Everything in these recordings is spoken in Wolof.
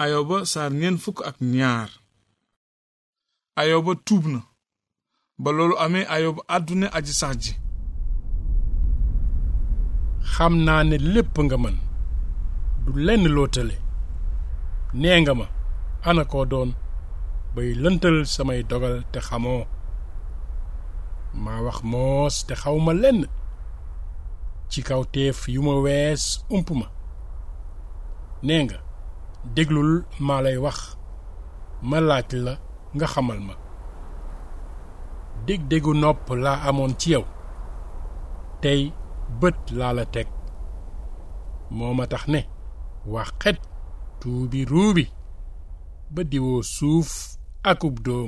ayoba saar ñeent fukk ak ñaar ayoba tuub na ba loolu amee ayoba àdduna aji sax ji xam naa ne lépp nga mën du lenn loo tële nee nga ma ana koo doon bay lëntal samay dogal te xamoo maa wax moos te xaw ma lenn ci kaw teef yu ma wees ump ma nee nga déglul maa lay wax ma laaj la nga xamal ma dég-dégu nopp laa amoon ci yow tey bët laa la teg moo ma tax ne wax xet tuubi ruubi ba diwoo suuf akub doom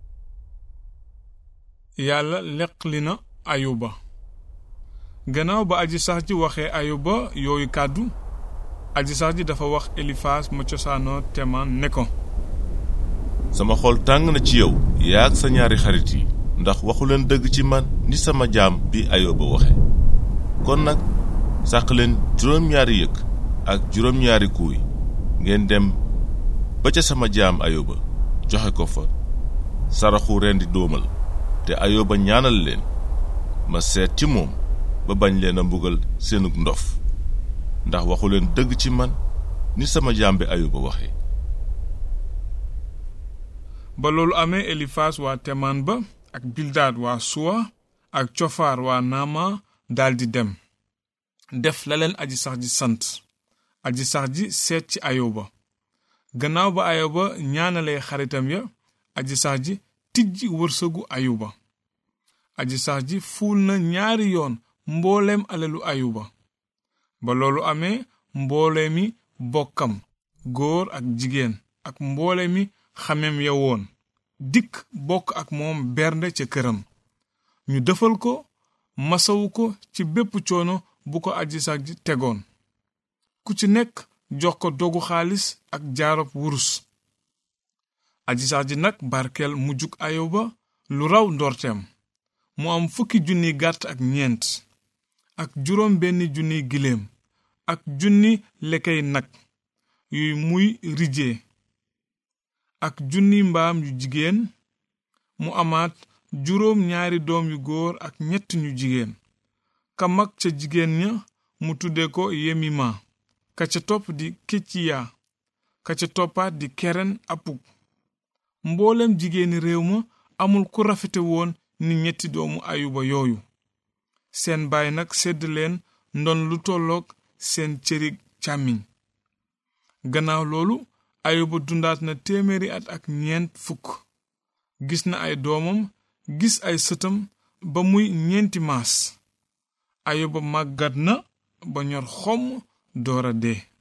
yàlla leqli na ayuba gannaaw ba aji sax ji waxee ayuba yooyu kàddu aji sax ji dafa wax elifaas ma cosaanoo temaan ne ko sama xol tàng na ci yow yaa ak sa ñaari xarit yi ndax waxu leen dëgg ci man ni sama jaam bi ayoba waxe kon nag sàq leen juróom-ñaari yëkk ak juróom-ñaari kuuy ngeen dem ba ca sama jaam ayoba joxe ko fa saraxu rendi dóomal te ayoba ñaanal leen ma seet ci moom ba bañ leen a mbugal seenug ndof ndax waxu leen dëgg ci man ni sama jaam bi ayoba waxe ba loolu amee elifaas waa temaan ba ak bildaad waa suwa ak cofaar waa naama daldi dem def la leen aji sax ji sant aji sax ji seet ci ayoba gannaaw ba ayoba ñaanalee xaritam ya aji sax ji tijji wërsëgu ayuba aji sax ji fuul na ñaari yoon mbooleem alelu ayuba ba loolu amee mboole mi bokkam góor ak jigéen ak mboole mi xamem ya woon dikk bokk ak moom bernde ca këram ñu defal ko masawu ko ci bépp coono bu ko aji sax ji tegoon ku ci nekk jox ko dogu xaalis ak jaarop wurus aji sax ji nag barkeel mujjug ayoba lu raw ndorteem mu am fukki junni gàtt ak ñeent ak juróom benn junni giléem ak junni lekkey nag yuy muy rijee ak junni mbaam yu jigéen mu amaat juróom ñaari doom yu góor ak ñett ñu jigéen ka mag ca jigéen ña mu tudde ko yemima ka ca topp di kecciya ka ca toppaat di keren apuk mboolem jigéeni réew ma amul ku rafete woon ni ñetti doomu ayuba yooyu seen baay nag sedd leen ndon lu tolloog seen cëri càmmiñ gannaaw loolu ayuba dundaat na téeméeri at ak ñeent fukk gis na ay doomam gis ay sëtam ba muy ñeenti maas ayuba màggat na ba ñor xomm doora dee